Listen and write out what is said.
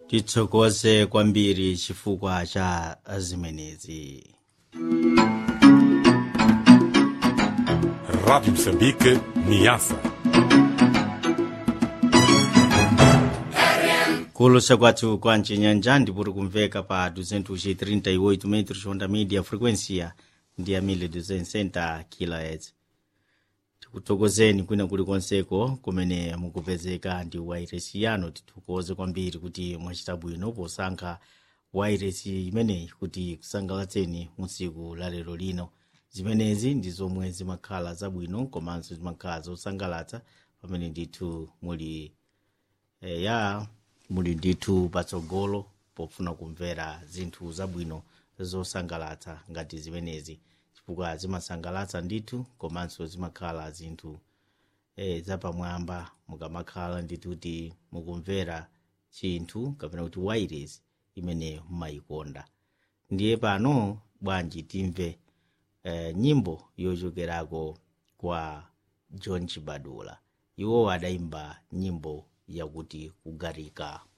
titsokoze kwambiri chifukwa cha zimenezi Rádio Moçambique, Niassa. kulosa kwathu kwa mcinyanja ndipuri kumveka pa 238 metros onda media frequência ndi ya 1260 kHz tikuthokozeni kwina kulikonseko kumene mukupezeka ndi wairesi yanu tithokoze kwambiri kuti mwachita bwino posankha wairesi imeneyi kuti kusangalatseni musiku la lero lino zimenezi ndi zomwe zimakhala zabwino komanso zimakhala zosangalatsa pamene ndithu muli e, ya muli ndithu patsogolo pofuna kumvera zinthu zabwino zosangalatsa ngati zimenezi chifukwa zimasangalatsa ndithu komanso zimakhala zinthu e, zapamwamba mukamakhala ndithu kuti mukumvera chinthu kapena kuti wireless imene mumayikonda ndiye pano bwanji timve e, nyimbo yochokerako kwa john chibadula iwo adayimba nyimbo yakuti kugarika